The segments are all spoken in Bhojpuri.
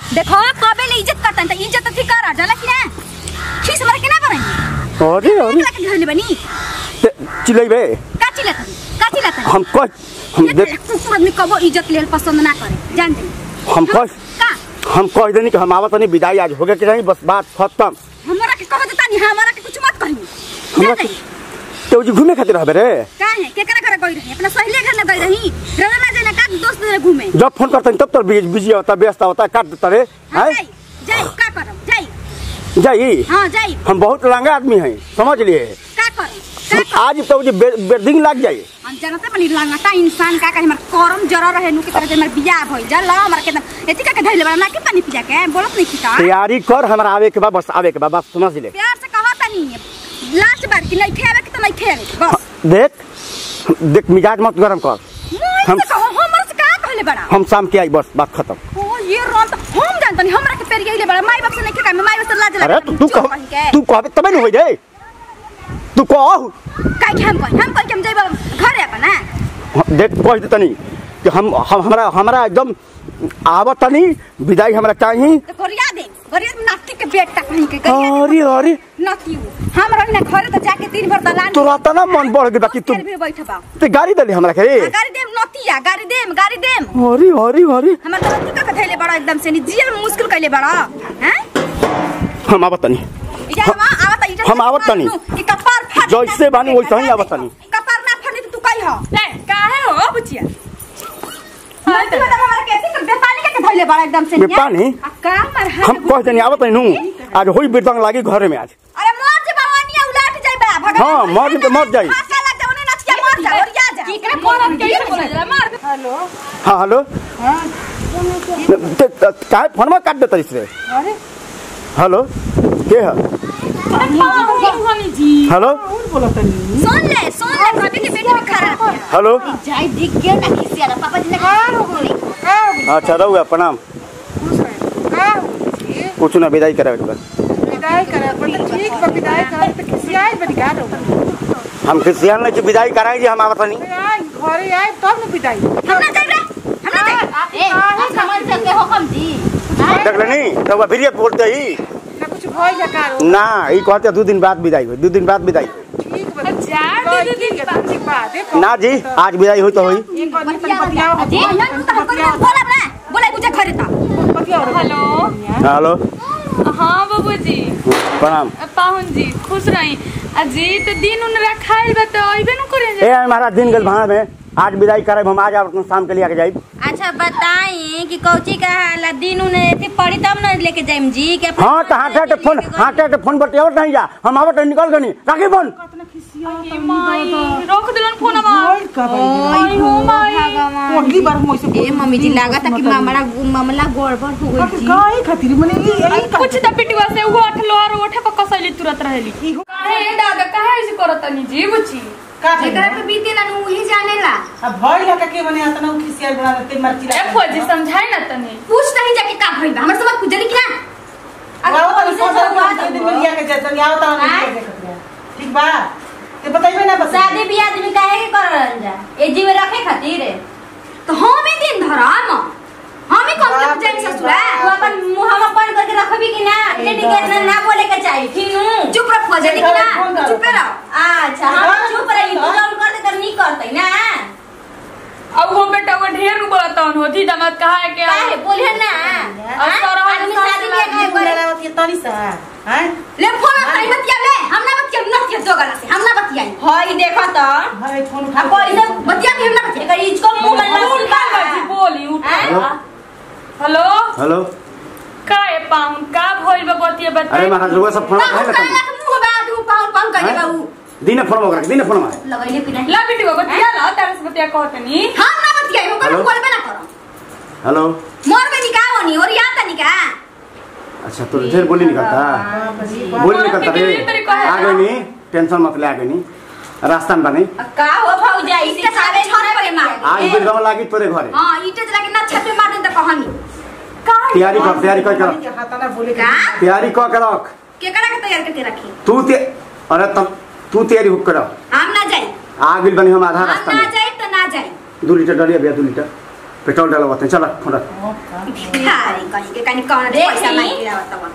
देखो कबे ले इज्जत करतन त इज्जत त ठीक कर जाला कि ना खीस मर के ना करई अरे अरे लगे घर ले बनी ते- चिल्लैबे का चिल्ला तनी का चिल्ला तनी हम कह हम ये देख कुकुर आदमी कबो इज्जत लेल पसंद ना करे जान दे हम कह का हम कह देनी कि हम आवत नहीं विदाई आज हो गया कि नहीं बस बात खत्म हमरा के कह देता नहीं हमरा के कुछ मत कही हमरा जान दे तो जी घूमे खातिर रहबे रे का है केकरा घर गई रही अपना सहेली घर ना गई रही रवे ना जाने का दोस्त घर घूमे जब फोन करते तब तो बिजी होता व्यस्त होता काट देता रे हाँ, हैं जाई जाई का करम जाई जाई हां जाई हम बहुत लंगा आदमी हैं समझ लिए का करम का करम आज तो जी बे- बेर्दिंग लग जाए हम जानते बनी लंगटा इंसान का कहे हमर करम जरा रहे नु के तरह हमर बियाह भइल जा ला हमर के एती का के धइले बड़ा ना के पानी पिया के बोलत नहीं खिता तैयारी कर हमारा आवे के बाद बस आवे के बाद बस समझ ले प्यार से कहा तनी लास्ट बार कि नहीं खेवे के तो नहीं खेवे बस देख देख मिजाज मत गरम कर मोर हम- से कहो हमर से का कहले बड़ा हम शाम के आई बस बात खत्म ओ ये रोन तो हम जानतनी हमरा के पेर गइले बड़ा माई बाप से नहीं के काम माई बाप से लाज लगे अरे तू तू कह तू कहबे तबे न होई रे तू कह काहे के हम कह हम कह के हम जइबा घरे अपन ना देख कह दे तनी कि हम हम हमरा हमरा एकदम आवत तनी विदाई हमरा चाहिए तो करिया दे करिया दे, नाती के बेटा कहीं के करिया अरे अरे नाती हम रही ना घरे तो जाके दिन भर दलान तोरा तना मन बढ़ गया कि तू भी बैठबा ते गाड़ी दली हमरा के रे आ, गाड़ी देम नतिया गाड़ी देम गाड़ी देम अरे अरे अरे हमर तो तू का थैले बड़ा एकदम से नी जियल में मुश्किल कइले बड़ा हैं हम आवत तनी इजा हम आवत इजा हम आवत तनी। कि कपार फाट जैसे बानी वैसे ही आवत तनी। कपार ना फाटे तो तू कही हो ले काहे हो बुचिया नती वाला हमारा कैसे कर बेपानी के थैले बड़ा एकदम से बेपानी? आ का मर है हम कह देनी आवत नहीं नु आज होई बिरदंग लागी घरे में आज अरे मर जे भवानिया उलट जाई बा भगवान हाँ, मर जे तो मर जाई। फांसे लग जाओ ने नचिया मर जा और या जा की का कोन कैसे बोला जरा मार हेलो हाँ हेलो ते- ते- काहे फोनमा काट देता इसरे हेलो के है जी हेलो सुन ले सुन ले भाभी के बेटी में खराब है हेलो जाई दिख गया ना किसी वाला पापा जी ने अच्छा रहुआ प्रणाम कुछ ना विदाई करावे के बाद विदाई करे पर तो ठीक बा विदाई करे तो खिसियाई बड़ी गाड़ो हम क्रिश्चियन नहीं विदाई कराई जी हम आवत नहीं आई घरे आई तब न विदाई हम ना जाई रे हम ना जाई ए आप समझ सकते हो कम जी देख लेनी रहुआ फिर बोलते ही ना कुछ भइल जा कारो ना ई कहते दो दिन बाद विदाई हुई दो दिन बाद विदाई ठीक बा जा दीदी ठीक है ठीक बा देखो ना जी आज विदाई हुई तो हुई एक बार निकल बतियाओ जी ना तो हमको तो बोला ना बोला मुझे खरे था बतियाओ हेलो हेलो हाँ बाबूजी प्रणाम पाहुन जी खुश रही अजी तो दिन उन रखाइल बा तो अइबे न करे ए हमारा दिन गल भाड़ में आज विदाई कराए हम आज आप शाम के लिए आके जाए अच्छा बताई कि कौची का हाल दिन उन्हें एथी पड़ी तब न लेके जाइम जी के हाँ तो हाँ टे फोन हाँ टे फोन पर आवत नहीं जा हम आवत नहीं निकल गनी राखी फोन माई रख दिलन फोनमा भइल का आई हो माई पहली बार हम ऐसे ए मम्मी जी लागत है कि मामला मामला गड़बड़ हो गई जी काहे खातिर मने ई यही का कुछ त पिटवा से वो अठ लोहार ओठे पर कसैली तुरत रहेली काहे दादा काहे ऐसे करतनी जी बुची का एकरा पे बीते ला नु ही जानेला अब भइल का के मने अतना खिसियाई बना देते मर्ची ए फौजी समझाई ना तनी पूछ नहीं जाके का भइल बा हमर सब खुजली कि ना आओ तो कौन सा दिन में लिया के जाते आओ तो ठीक बा ते बताइबे ना बस शादी बियाह आदमी काहे के कर रहल जा ए जी में रखे खातिर तो हम ही दिन धरम हम ही कम के जाइन ससुरा तू अपन मुंह बंद करके रखबी कि ना लेडी के ना ना बोले के चाहिए ठीक नु चुप रह फजली कि ना चुप रह अच्छा हम चुप रही तू जौन कर दे कर नहीं करतै ना अब वो बेटा वो ढेर नु बोलतन होती दमाद कहा है कि काहे बोले ना अब तोरा हम आदमी सास शादी बियाह काहे बोले करे ना ये तनी सा हैं ले फोन कर बतिया ले हम ना बतिया ना बतिया जोगला से हम ना बतिया हई देखो तो भाई फोन अब कोई से बतिया के हम ना बतिया कर इसको मुंह में ना बोल सुनता का जी बोली उठ हैं? हेलो हेलो का ए पाउन का भइल बा बतिया अरे बता महाराज रुआ सब फोन बाबू है ना काला के मुंह बा दू पाउन पाउन करे हैं? बाबू दिन फोन वगैरह दिन फोन में लगैले कि नहीं ला बेटी को बतिया ला तारे से बतिया कहतनी हम ना बतिया हो हेलो? कर बोलबे ना करो हेलो मोर में निकाह होनी और याद तनी का अच्छा तो ढेर बोली निकलता बोली निकलता रे आ गई नहीं टेंशन मत ले आ गई नहीं रास्ता में बनी का हो भौजा इसके सारे छोरे पे मार आज बिरदंग लागी तोरे घरे हां ईटे जला के ना छत पे मार दे त कहानी का तैयारी कर तैयारी कर कर हाथ ना बोले का तैयारी कर कर रख के करा के तैयार करके रखी तू ते अरे तब तू तैयारी हुक कर हम ना जाई आ गई बनी हम आधा हम रास्ता ना में जाई तो ना जाई दो लीटर डलिया भैया दो लीटर पेट्रोल डालो बताए चल फोन रख भिखारी कहीं के कहीं कौन देखी। पैसा मांग के आवत बा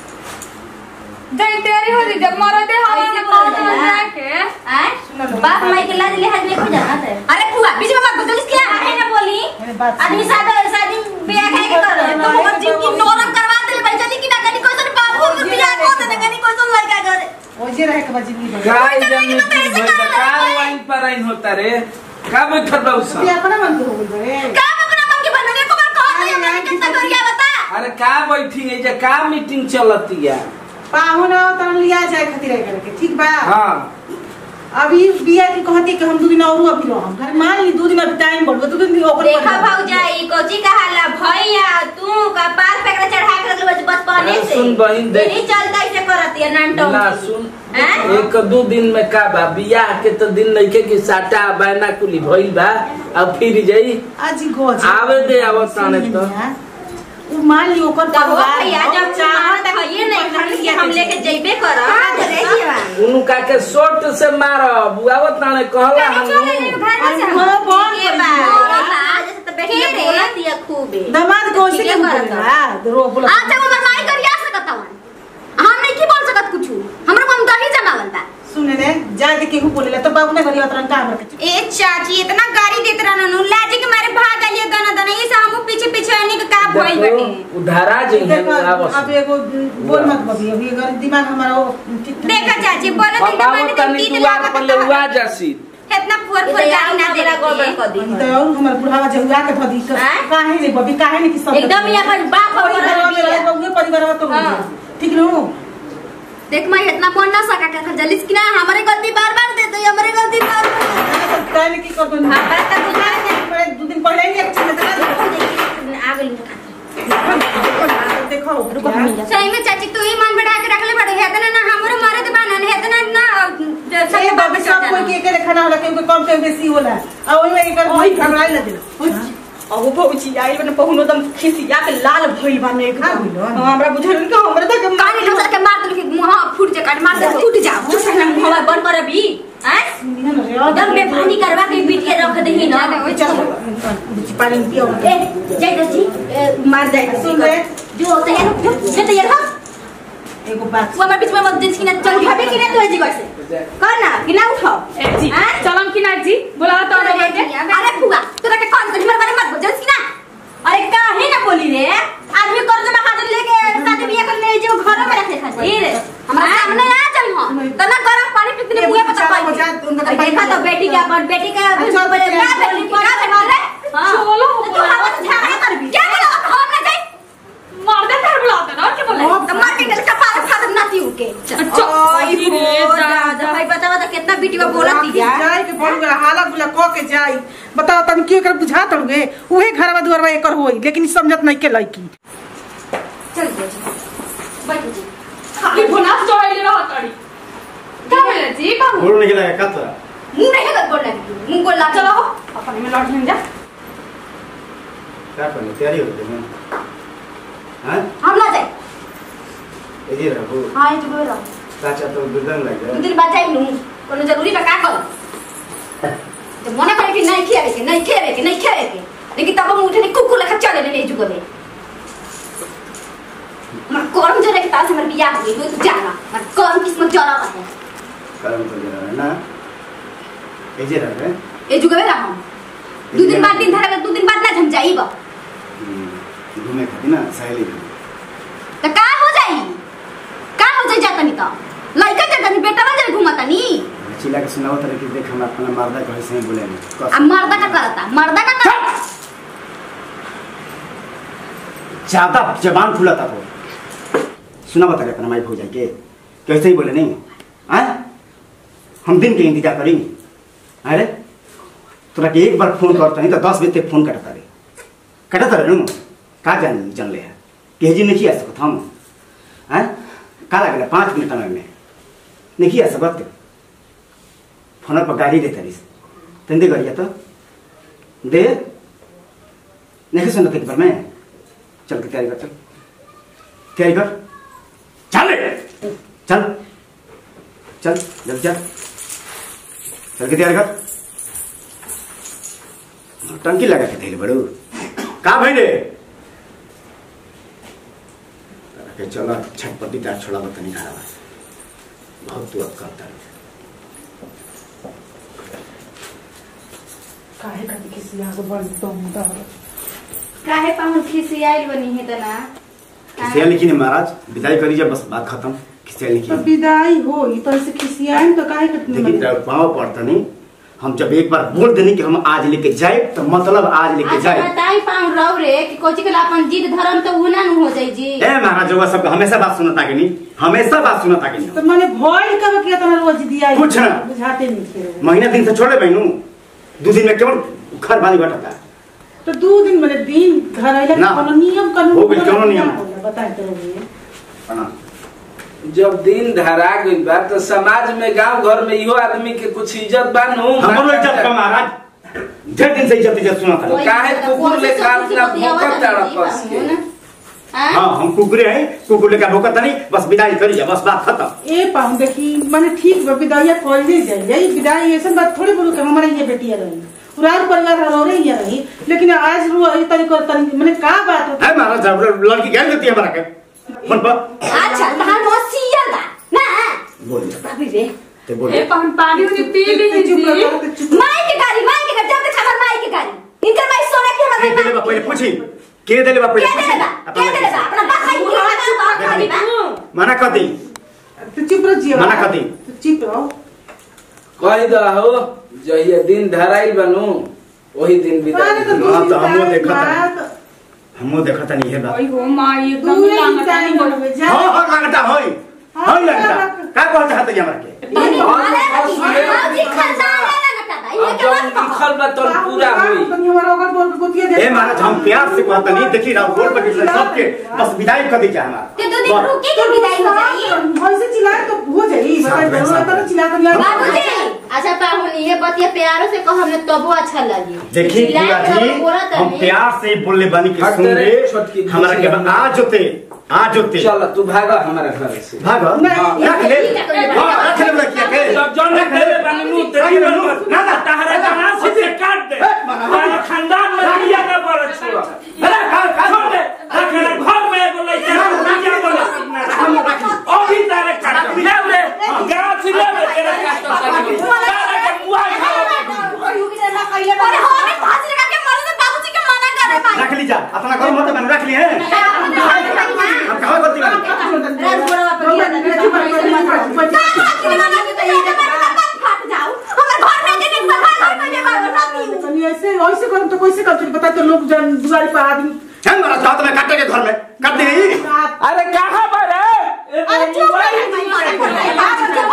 जय तेरी हो जब मरदे हवा ऐसे में बोल कौन रहा है। जाके आय बाप माई के लाज लिहाज नहीं हो जाना है अरे फुआ बीच में मत बोल जल्दी क्या है ना बोली मेरे बात सुन। आदमी शादी शादी ब्याह है के कर रहे तो हमर जीव की नौरंग करवा दे भाई जल्दी कि ना कनी कोई सन बाप को ब्याह को दे कनी कोई सन लड़का कर ओजे रहे के बजी नहीं काय जमीन की भइल का वाइन पर आइन होता रे का बैठल बा उस ये अपना मन के हो गइल रे काम अपना मन के बनने को बार कह दे मैं कितना करिया बता अरे का बैठी है जे का मीटिंग चलती है पाहुन तन लिया जाए खातिर आए करके ठीक बा हां अभी बिया की कहती कि हम दो दिन और अभी रहम घर मान ली दो दिन अभी टाइम बढ़ो दो दिन ओकर देखा भौजाई कोची कहाला भैया तू कपार पे एकरा चढ़ा के रखले बचपने अरे से सुन बहिन, देख। यही चलता ऐसे करती है नानटो ना सुन हैं? एक दो दिन में का बा बियाह के तो दिन नइखे कि साटा बैना कुली भइल बा अब फिर जाई आज गोज आवे दे आवत ताने तो। उ मान ली ओकर तब हो परिवार भैया हो, जब चाहत है ये नहीं खड़ी कि हम लेके जइबे करब उनु का के सोट से मार बुआवत ताने कहला हम दामाद को उसी के बोला रो बोला सुने रे जाए के केहू बोलेला तो बाबू ने घरी उतरन का हमर के ए चाची इतना गाड़ी देत रहन लाजे के मारे भाग गलिए दना दना ये से हम पीछे पीछे आने के का भइल देखो बाटे उधारा जइहे देखो आवस अब एगो बोल मत बबी अभी अगर दिमाग हमारा वो ठीक ठाक देखा चाची बोलो दिन बाबा तनी दुआर पर ले हुआ जासी इतना पुअर पुअर गाड़ी ना दे गोबर कर दी तो और हमार बुढ़ावा जहुआ के भदी हैं? काहे रे बबी काहे ने कि सब एकदम ही अपन बाप और परिवार में रहे बबी परिवार तो हाँ। ठीक नु देख मैं इतना फोन ना सका कर जलिस कि ना हमारे गलती बार बार दे तो हमारे गलती बार बार काहे ने की कर दो हमारा तो बुझा दो दिन पहले ही एक चीज आ गई देखो सही में चाची तू ही मन बढ़ा के रख ले बड़े है ना ना हमरे मारे तो बानन है ना ना सब बाबू सब कोई के के खाना होला के कम के बेसी होला आ ओइ में एकर वही घबराई लगे अब भौजी आई बने पहुनो दम खिसिया के लाल भइल बा ने का भइल बा? हमरा बुझल कि हमरा तक कानी लोग के मार दल के मुंह फूट जा काट मार दे फूट जा चुप ना मुंह बंद कर अभी हैं एकदम बेफानी करवा के पीट के रख देही ना चल पानी पियो ए जय दसी मार जाए सुन रे जो होता है जो जो तैयार हो एगो बात वो हमारे बीच में मत जिस कि ना चल उठाबे कि ना तू जी कैसे कर ना कि ना उठाओ ए जी हैं? चलम कि ना जी बोला तो अरे अरे फुगा तोरा के कौन कर हमारे बारे मत बोल जल्दी ना अरे काहे ना बोली रे आदमी कर्ज में हाजिर लेके शादी बियाह करने जो घर में रखे खातिर हमारा सामने आ चल हो तो ना गरम पानी पीते मुंह पे चलो, चपाई जा, उनका अरे देखा तो बेटी का अपन बेटी का अच्छा, बोले अच्छा, क्या बेटी क्या बेटी रे हां चलो, तू हवा से झगड़ा करबी क्या बोला हम ना जाई मार दे कर बुलाते ना क्या बोले तो मार के गल कपार फाड़ नाती उके अच्छा, ओए रे, हो जा, दादा भाई बता बता कितना बेटी को बोला दी जाई के बोल गया हाला बुला क के जाई बताओ तन की एकर बुझा तड़गे उहे घरवा दुआरवा एकर होई लेकिन ई समझत नहीं के लड़की चल जी बैठ जी खाली भुना चढ़ाइले रह तड़ी का बोले जी का बोल नहीं लगा का तोरा मुंह नहीं कर बोलना मुंह को ला चलो हो अपन में लौट जा क्या करने तैयारी हो गई मैं हैं हम ना जाए ये रहो हां ये तो बोलो चाचा तो दुर्गन लग दो गया दिन बाद जाई लूं कोनो जरूरी बा का कर तो मना करे कि नहीं खेले के नहीं खेले के नहीं खेले के लेकिन तब हम उठे कुकु लखा चले ले जुगो में मर कर्म जरे के ताल से मर बियाह हो गई तू जाना मर कर्म किस्मत जरा है कर्म तो जरा है ना ये जे रहे ए जुगो में रहा दो दिन बाद दिन धरा दो दिन बाद ना झम जाई बा घूमे खाती ना सहेली घूमे तो का हो जाई का हो जाई जाता नहीं तो लड़का जाता नहीं बेटा ना जरे घुमाता नहीं चिल्ला के सुनाओ तरह कि देख हम अपना मर्दा को ऐसे ही बोले नहीं अब मर्दा का करता मर्दा का करता ज्यादा जबान फूला था वो सुना बता रहे अपना माई भौजाई के कैसे ही बोले नहीं आए हम दिन के इंतजार करेंगे अरे तोरा के एक बार फोन करता नहीं तो दस बजे तक फोन कटता रे कटता रहे नु का जान जान ले है कि जी नहीं आ सकत हम हैं का लगला पाँच मिनट में नहीं आ सकत फोन पर गाड़ी देता रही तंदे गरिया तो दे नहीं सुन एक बार मैं चल के तैयारी कर चल तैयारी कर चल रे चल चल जल्दी चल चल के तैयारी कर टंकी लगा के थे बड़ू का भई रे तारा के चल छटपटी तार छोड़ा बतनी घरा बहुत तू करता है काहे खातिर किसी आगे बढ़ तुम डर काहे पाहुन खिसियाइल बनी है तना किसिया लिखी ने महाराज विदाई करी जब बस बात खत्म किसिया लिखी तो विदाई हो तो ऐसे खिसियाएं तो काहे देखिए खातिर तेरा पाँव पड़ता नहीं हम जब एक बार बोल देनी कि हम आज लेके जाए तो मतलब आज लेके अच्छा जाए बताई पाऊं रहो रे कि कोची के ला अपन जिद धर्म तो उना न हो जाई जी ए महाराज वो सब हमेशा बात सुनता कि नहीं हमेशा बात सुनता कि नहीं तो मैंने भय कब किया तना रोज दिया कुछ ना। बुझाते नहीं थे महीना दिन से छोड़े बहनू दो दिन में केवल घर बानी घटता तो दो दिन मैंने दिन घर आइला ना। कोनो नियम कानून हो गइल, कोनो नियम। बताए तो रहिए हाँ। जब दिन धरा गइल बा तो समाज में गांव घर में इहो आदमी के कुछ इज्जत बानू हमरो इज्जत का महाराज ढेर दिन से इज्जत इज्जत सुना था काहे कुकुर लेखा अपना भौंकत ताड़ा कस के? हाँ हम कुकुरे हैं कुकुर लेकर भोकत नहीं बस विदाई करी जा बस बात खत्म ए पाऊं देखी मैंने ठीक बा विदाइया कोई नहीं जाए यही विदाई ऐसा बात थोड़ी बोलू कि हमारे ये बेटिया रही पूरा परिवार हमारे ही रही लेकिन आज रू ई तरीको तरीके मैंने का बात होता है महाराज जब लड़की गैर देती है हमारा के मन पर अच्छा तहां नोसियल बा ना बोल भाभी रे ते बोल ए पाहुन पानी उनी पी ली चुप जी रहो, तो चुप माई के गाड़ी माई के गाड़ी जब तक हमर माई के गाड़ी इनकर माई सोना के के हमर देले बा माई पहले पूछी के देले बा के पहले देले पूछी बा के देले बा अपना बाप खाई के बाप खाई बा मना कर दी तो चुप रहो जियो मना कर दी। तो चुप रहो कह दो हो जहिया दिन धराइल बनू वही दिन अरे तो विदाई दो हाँ, दिन तो हमो टाइम देखत है। बाद हमो देखता नहीं है बात ओई हो माई दू एकदम दिन लांगटा टाइम नहीं बोल बनवे हाँ जा हाँ लगता होई होई लगता का कहत चाहत है हमरा के बनी हाँ, वाले हाँ, बनी सुने। मौजी खानदान है ना बता ये अब के जब बात लिखल बा तो पूरा हुई तुम हमारा ओकर बोल के गोतिया दे ए महाराज हम प्यार से कहता नहीं देखी रहा बोल पर किसी सबके बस विदाई कर दी जा हमारा ते दो दिन रुके के विदाई हो जाई ऐसे चिल्लाए तो हो जाई साथ में, बताए साथ में। तो चिल्ला तो नहीं बाबूजी अच्छा पाहुन ये बतिया प्यारो से कहो हमने तबो अच्छा लगी देखिए चिल्लाए बुआ के जी बोला हम तनी प्यार से बोलने बनी के हाँ, सुन तेरे ले छोटकी हमारा के दूसरी आज होते आज होते चल तू भागा हमारे घर से भाग नहीं, रख ले ठीक है, तो हाँ, रख ले रखिए के जब जौन रख ले। तेरे बनू तेरी रख ले, बनू ना ना तहरा जहां से से काट दे हमारा खानदान में लिया का बड़ा छुआ अरे का का छोड़ दे रखना घर में एगो लइका लिया बोला अभी तारे काट ले रे गांव से ले रे तेरे काट तारे के मुआ खाओ अरे हमें फांसी लगा के मरो तो बाबूजी के मना करे भाई रख ली जा अपना घर मत मैंने रख लिए हैं हम कहाँ करती बानी राज बोला पर ये ना चुप रहो, चुप रहो, चुप रहो। का की मना के तो ये बात फट जाओ हमर घर में के नहीं घर में के बात ना दी कहीं ऐसे ऐसे करूँ तो कैसे कर बता तो लोग जन दुआरी पर आदमी हैं मेरा साथ में काटे के घर में काट दी अरे कहाँ पर है अरे चुप रह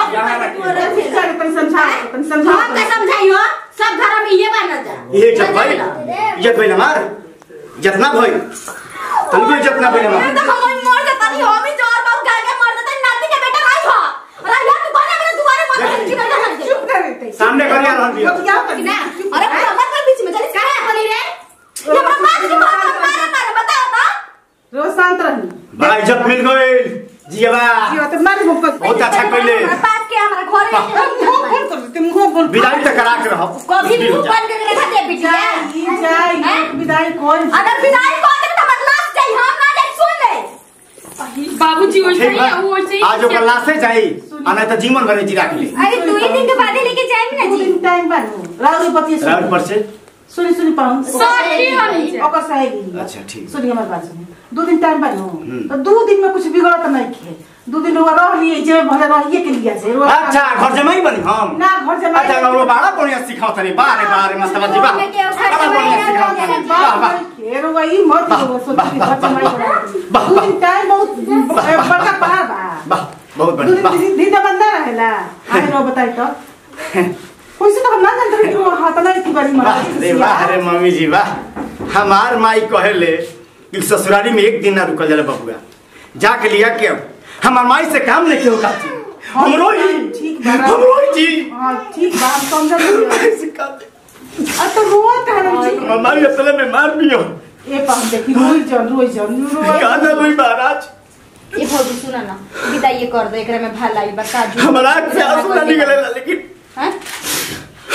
समझा समझा समझा हम के समझाइयो सब घर में ये बना जा ये इज्जत भाई इज्जत भाई हमार इज्जत ना भाई तुमको इज्जत ना भाई मैं हमार तो हम मर जाता नहीं हो भी जोर बाबू गाय के मर जाता नाती के बेटा भाई हो अरे यार तू कौन है मेरे दुआरे मत की बेटा हट चुप कर रहते सामने करिया रहन दियो क्या कर ना अरे हमर के बीच में चली काहे बनी रे ये हमरा बात की बात मारे मारे बताओ तो रोज शांत रहनी बड़ा इज्जत मिल गई जियाबा जी तो मारे मुंह पर बहुत अच्छा कइले हमरा बात के हमरा घर में मुंह बोल कर तुम मुंह बोल विदाई तक करा के रहो कभी मुंह बंद करके रखा दे बिटिया जाई जाई हैं? विदाई कौन अगर विदाई को दे तो हमर लाश जाई हम ना जाई सुन ले बाबूजी वैसे ठीक ही वो वैसे ही बा आज ओकर लाशे जाई आ नहीं तो जीवन भर जी राख ली अरे दो ही दिन के बाद ही लेके जाएंगे ना दो जी दिन टाइम बानो राउरी पति राउंड पर से सुनी सुनी पाऊं साथी वाली से। ओकर सहेली अच्छा, ठीक। सुनी हमारी बात सुनी दो दिन टाइम बानो हम्म। तो दो दिन में कुछ बिगड़त नहीं खे दो दिन वो रह लिए जे भले रहिए के लिए से वो- अच्छा घर जमाई बनी हम ना घर जमाई अच्छा ना वो बड़ा बढ़िया सिखाओ तनी बारे बारे मस्त मत जीवा में के घर बड़ा बढ़िया जमाई सिखाओ ना तनी बने। वाह वाह खेर वही मत वाह, वो सोच वाह, के वाह, घर जमाई वाह, करा वाह, दो दिन टाइम बहुत बड़का पहाड़ बा वाह बहुत दो बढ़िया वाह दिन दिन तो बंदा रहेला आए रो बताई तो कैसे तो हम ना जानते रहे कि वो हाथ ना इतनी बड़ी मारा अरे वाह अरे मम्मी जी वाह हमार माई कहेले कि ससुराली में एक दिन ना रुकल जाला बबुआ जाके लिया के अब हमार माई से काम नहीं क्यों काची हमरो ही ठीक बा। हमरो ही जी हाँ ठीक बात समझ लियो ऐसे काटे अब तो रोत है ना जी हमार माई असले में मार दियो ए पाम देखी रोई जन रोई जन रोई गाना रोई महाराज ये भौजी सुना ना विदाई कर दे एकरा में भलाई बा काजू हमारा आँख से आंसू ना निकले लेकिन हैं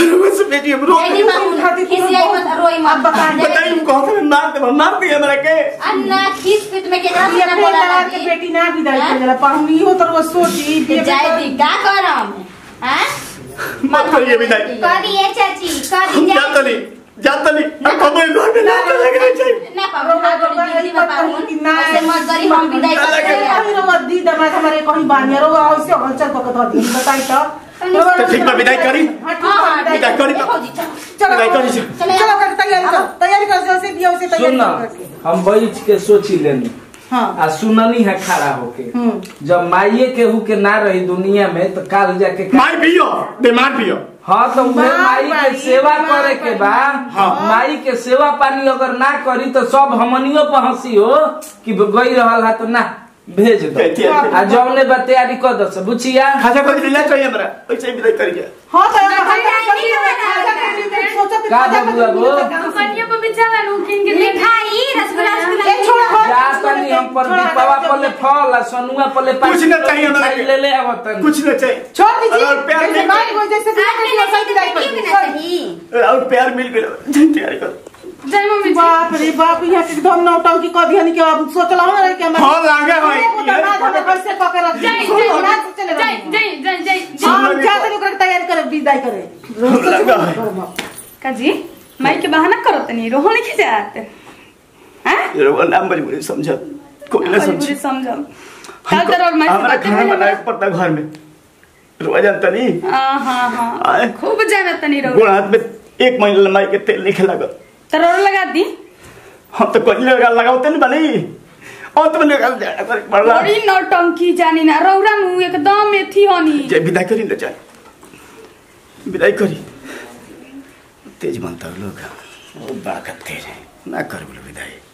बस बेटी हम रो एडी मामू खातिर तू खिसियाई मत रोई मत अब बता दे। बताई हम कहते हैं मार दे मार दिए हमरा के अन्ना खीस पिट में केकरा ये से ना अपने बोला लगा के लागी बेटी ना विदाई कर जला पर हम इहो तो रोज सोची तो जाए दी का करम हैं मत करिए विदाई करिए चाची हम करी जाता नहीं जाता नहीं अब कबो घर में ना लगे चाहिए ना पाऊ ना गोड़ी दीदी में पाऊ ऐसे मत करी हम विदाई ना लगे। करते हैं कहीं रो दी दमाद हमारे कहीं बानिया रो ऐसे हलचल पकड़ दो दी बताई तो तो ठीक बा विदाई करी हाँ, ठीक हां बा, हां विदाई विदाई करी देखो जी चलो चलो विदाई करी जा। चले चलो कर तैयारी कर तैयारी कर जैसे दिया वैसे तैयारी सुन ना कर हम बैठ के सोची लेनी हां आ सुननी है खड़ा होके हम्म। जब माइये केहू के ना रही दुनिया में तो काल जाके का- मार पियो दे मार पियो हाँ तो उहे मार माई के मारी, सेवा मार करे के बा हाँ। माई के सेवा पानी अगर ना करी तो सब हमनियो पर हंसी हो कि गई रहल है तो ना भेज दो कहती है। आ जौने बा तैयारी कर दो से बुझिया खाजा कर ले चाहिए हमरा वैसे ही विदाई करी जा हां तो ना, हम नहीं, नहीं, नहीं, नहीं, सोचत का बबुआ वो? दुकानिया पर बेचारा नु किन के मिठाई रसगुल्ला रसगुल्ला ए, छोड़, छोड़। जा तनी हम पर छोड़ा, दीपावा छोड़ा, पले फल आ सनुआ पले पाँच कुछ ना किलो चाहिए हमरा मिठाई के। ले ले आवतन कुछ न चाहिए छोड़ दीजिए अगर प्यार जैसे नहीं माई को जैसे दिया आपने वैसे नहीं विदाई क्यों कर ना दी सही और प्यार मिल गया तैयारी कर जय मम्मी जी बाप रे बाप यहाँ के एकदम नौटंकी कर दिया नहीं कि अब सोचला हो रहा कि हमारे हाँ, लागे हो। एगो दामाद हमें कैसे पकड़ रख जय जय जय जय जय जय हम जाते लोग तैयारी करे विदाई करे हम लगा है। काजी माई के बहाना करो तनी रोहन के जात हैं ये लोग नाम मजबूरी समझ कोई ना बुरी समझ समझो कल तर और माई से हमारा बातें खाना करे बनाए पड़ता घर में रोज जानता नहीं हां हां हां आए। खूब जाना तनी रो गोड़ हाथ में एक महीने लंबाई के तेल नहीं खिला कर तर और लगा दी हम तो कोई लगा लगाते नहीं बनी और तो मैंने कहा जाना कर पड़ा बड़ी नौटंकी जानी ना रौरा मुंह एकदम एथी होनी जय विदाई करी ले जाए विदाई करी तेज मानता लोग वो बाकत तेज है ना कर बोलो विदाई